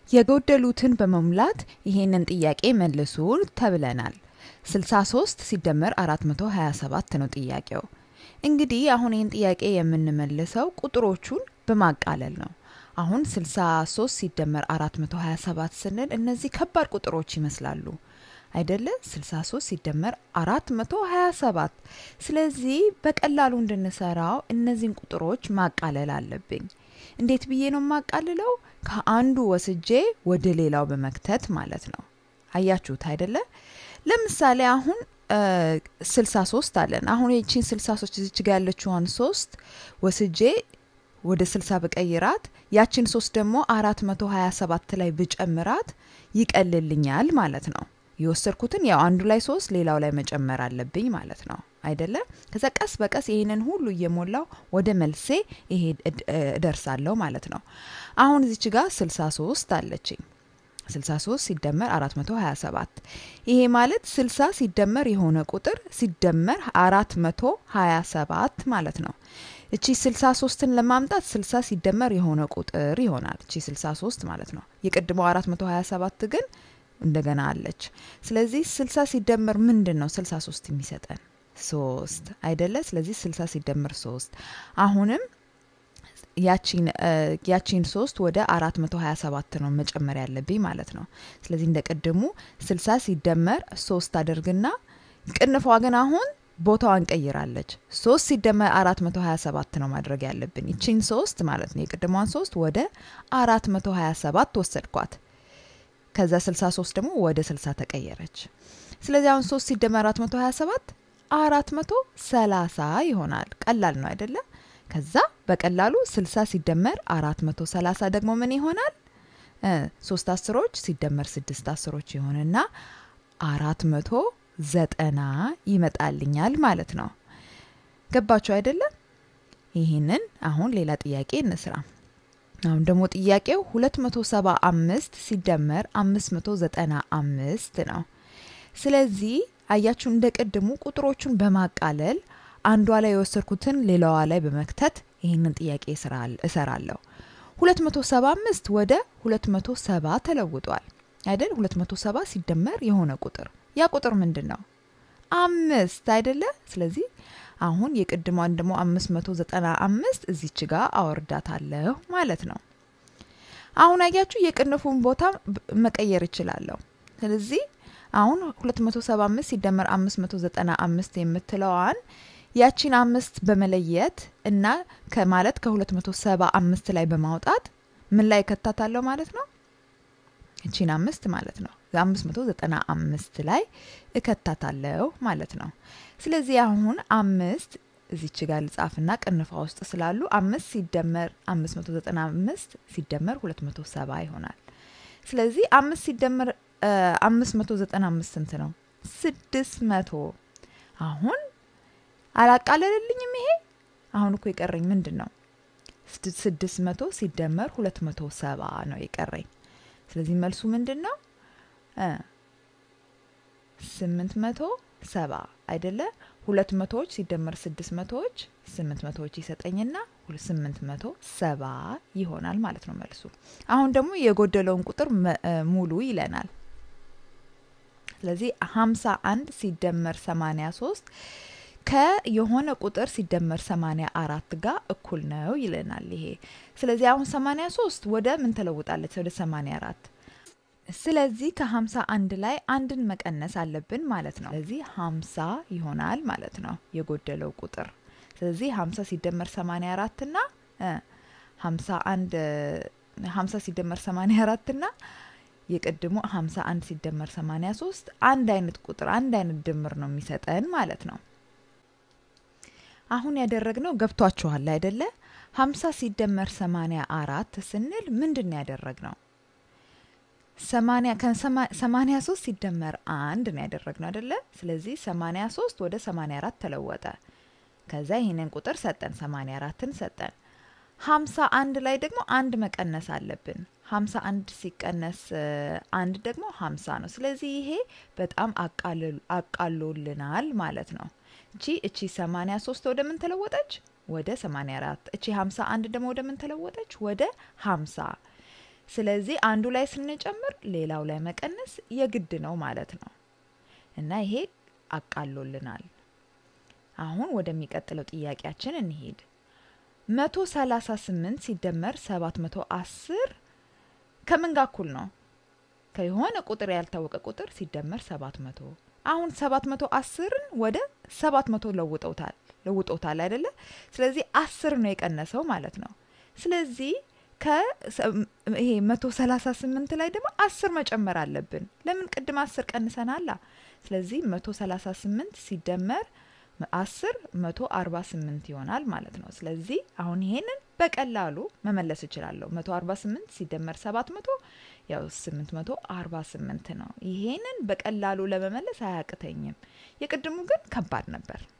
የጎደሉትን በመሙላት ይሄንን ጥያቄ መልሱ ተብለናል። 63 ሲደመር 427 ነው ጥያቄው። እንግዲህ አሁን ይህን ጥያቄ የምንመልሰው ቁጥሮቹን በማቃለል ነው። አሁን 63 ሲደመር 427 ስንል እነዚህ ከባድ ቁጥሮች ይመስላሉ አይደለ? 63 ሲደመር 427። ስለዚህ በቀላሉ እንድንሰራው እነዚህን ቁጥሮች ማቃለል አለብኝ። እንዴት ብዬ ነው የማቃልለው? ከአንዱ ወስጄ ወደ ሌላው በመክተት ማለት ነው። አያችሁት አይደለ? ለምሳሌ አሁን 63 አለን። አሁን ይቺን 63 እዚች ጋ ያለችዋን ሶስት ወስጄ ወደ 60 በቀይራት ያችን ሶስት ደግሞ 427 ላይ ብጨምራት ይቀልልኛል ማለት ነው። የወሰድኩትን ያው አንዱ ላይ ሶስት ሌላው ላይ መጨመር አለብኝ ማለት ነው አይደለ? ከዛ ቀስ በቀስ ይህንን ሁሉ እየሞላው ወደ መልሴ ይሄ እደርሳለሁ ማለት ነው። አሁን እዚች ጋር 63 አለችኝ። 63 ሲደመር 427 ይሄ ማለት 60 ሲደመር የሆነ ቁጥር ሲደመር 427 ማለት ነው። እቺ 63ን ለማምጣት 60 ሲደመር የሆነ ቁጥር ይሆናል። እቺ 63 ማለት ነው። የቅድሞ 427 ግን እንደገና አለች። ስለዚህ 60 ሲደመር ምንድን ነው 63 የሚሰጠን ሶስት አይደለ? ስለዚህ 60 ሲደመር ሶስት አሁንም ያቺን ሶስት ወደ 427 ነው መጨመር ያለብኝ ማለት ነው። ስለዚህ እንደ ቅድሙ 60 ሲደመር ሶስት አደርግና ቅንፏ ግን አሁን ቦታዋን ቀይራለች። ሶስት ሲደመር 427 ነው ማድረግ ያለብን። ይቺን ሶስት ማለት ነው የቅድሟን ሶስት ወደ 427 ወሰድኳት። ከዛ 63 ደግሞ ወደ 60 ተቀየረች። ስለዚህ አሁን 3 ሲደመር 427 430 ይሆናል። ቀላል ነው አይደለ? ከዛ በቀላሉ 60 ሲደመር 430 ደግሞ ምን ይሆናል? ሶስት አስሮች ሲደመር ስድስት አስሮች ይሆንና አራት መቶ ዘጠና ይመጣልኛል ማለት ነው። ገባችሁ አይደለም? ይህንን አሁን ሌላ ጥያቄ እንስራ። አሁን ደግሞ ጥያቄው 275 ሲደመር 595 ነው። ስለዚህ አያችሁ እንደ ቅድሙ ቁጥሮቹን በማቃለል አንዷ ላይ የወሰድኩትን ሌላዋ ላይ በመክተት ይህንን ጥያቄ እሰራለሁ። 275 ወደ 270 ተለውጧል አይደል? 270 ሲደመር የሆነ ቁጥር ያ ቁጥር ምንድን ነው? አምስት አይደለ? ስለዚህ አሁን የቅድሟን ደግሞ 595 እዚች ጋር አወርዳታለሁ ማለት ነው። አሁን አያችሁ የቅንፉን ቦታ መቀየር እችላለሁ። ስለዚህ አሁን 275 ሲደመር 595 የምትለዋን ያቺን አምስት በመለየት እና ከማለት ከ275 ላይ በማውጣት ምን ላይ ከታታለሁ ማለት ነው? እቺን አምስት ማለት ነው 595 ላይ እከታታለሁ ማለት ነው። ስለዚህ አሁን አምስት እዚች ጋር ልጻፍና ቅንፋ ውስጥ ስላሉ አምስት ሲደመር 595 ሲደመር 270 ይሆናል። ስለዚህ አምስት ሲደመር 595 ስንት ነው? ስድስት መቶ አሁን አላቃለልልኝም። ይሄ አሁን እኮ የቀረኝ ምንድን ነው? ስድስት መቶ ሲደመር ሁለት መቶ ሰባ ነው የቀረኝ። ስለዚህ መልሱ ምንድን ነው? ስምንት መቶ ሰባ አይደለ? ሁለት መቶዎች ሲደመር ስድስት መቶዎች ስምንት መቶዎች ይሰጠኝና ስምንት መቶ ሰባ ይሆናል ማለት ነው መልሱ። አሁን ደግሞ የጎደለውን ቁጥር ሙሉ ይለናል። ስለዚህ ሀምሳ አንድ ሲደመር ሰማኒያ ሶስት ከየሆነ ቁጥር ሲደመር 84 ጋር እኩል ነው ይለናል ይሄ። ስለዚህ አሁን 83 ወደ ምን ተለውጣለች? ወደ 84። ስለዚህ ከ51 ላይ አንድን መቀነስ አለብን ማለት ነው። ስለዚህ 50 ይሆናል ማለት ነው የጎደለው ቁጥር። ስለዚህ 50 ሲደመር 84 እና 51 50 ሲደመር 84 እና የቅድሞ 51 ሲደመር 83 አንድ አይነት ቁጥር አንድ አይነት ድምር ነው የሚሰጠን ማለት ነው። አሁን ያደረግነው ገብቷችኋል አይደለ? 50 ሲደመር 84 ስንል ምንድን ነው ያደረግነው? 83 ሲደመር አንድ ነው ያደረግነው አይደለ? ስለዚህ 83 ወደ 84 ተለወጠ። ከዛ ይህንን ቁጥር ሰጠን፣ 84ን ሰጠን። 51 ላይ ደግሞ አንድ መቀነስ አለብን። 51 ሲቀነስ አንድ ደግሞ 50 ነው። ስለዚህ ይሄ በጣም አቃሎልናል ማለት ነው። እቺ እቺ 83 ወደ ምን ተለወጠች? ወደ 84። እቺ 51 ደግሞ ወደ ምን ተለወጠች? ወደ 50። ስለዚህ አንዱ ላይ ስንጨምር ሌላው ላይ መቀነስ የግድ ነው ማለት ነው እና ይሄ አቃሎልናል። አሁን ወደሚቀጥለው ጥያቄያችን እንሄድ። መቶ ሰላሳ ስምንት ሲደመር ሰባት መቶ አስር ከምን ጋር እኩል ነው? ከየሆነ ቁጥር ያልታወቀ ቁጥር ሲደመር ሰባት መቶ አሁን ሰባት መቶ አስርን ወደ ሰባት መቶ ለውጠውታል ለውጦታል አይደለ? ስለዚህ አስር ነው የቀነሰው ማለት ነው። ስለዚህ ይሄ መቶ ሰላሳ ስምንት ላይ ደግሞ አስር መጨመር አለብን። ለምን ቅድም አስር ቀንሰናላ። ስለዚህ መቶ ሰላሳ ስምንት ሲደመር አስር መቶ አርባ ስምንት ይሆናል ማለት ነው። ስለዚህ አሁን ይሄንን በቀላሉ መመለስ እችላለሁ። መቶ አርባ ስምንት ሲደመር ሰባት መቶ ያው ስምንት መቶ አርባ ስምንት ነው። ይሄንን በቀላሉ ለመመለስ አያቅተኝም። የቅድሙ ግን ከባድ ነበር።